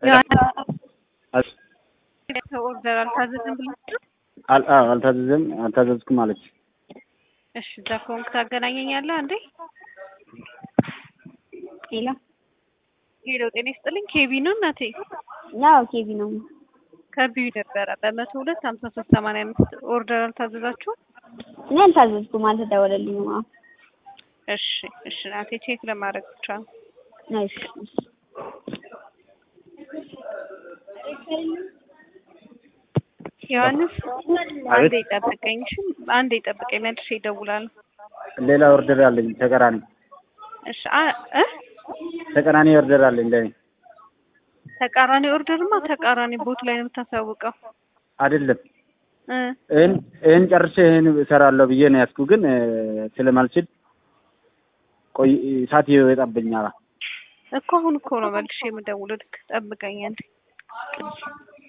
ኦርደር አልታዘዝም ብለሽ አል- አዎ፣ አልታዘዘም አልታዘዝኩም አለች። እሺ እዛ ከሆንክ ታገናኘኛለህ እንዴ? ሄሎ ሄሎ ጤና ይስጥልኝ። ኬቢ ነው እናቴ። ናው ኬቢ ነው። ከቢዩ ነበረ በመቶ ሁለት ሀምሳ ሶስት ሰማንያ አምስት ኦርደር አልታዘዛችሁም? እኔ አልታዘዝኩም፣ አልተደወለልኝም። አዎ እሺ እሺ እናቴ ቼክ ለማድረግ ብቻ ነው። እሺ እሺ። ዮሐንስ አንዴ ጠብቀኝ፣ እሺ አንዴ ጠብቀኝ፣ መልሼ እደውላለሁ። ሌላ ኦርደር አለኝ ተቀራኒ እሺ አ- እ ተቀራኒ ኦርደር አለኝ ለኔ ተቃራኒ ኦርደርማ ተቃራኒ ቦት ላይ ነው የምታሳውቀው አይደለም። እ ይህን ይህን ጨርሼ ይህን እሰራለሁ ብዬ ነው ያዝኩ፣ ግን እ፣ ስለማልችል ቆይ ሰዓት ይወጣብኛል። እኮ አሁን እኮ ነው መልሼ የምደውለው። ልክ ጠብቀኝ አንዴ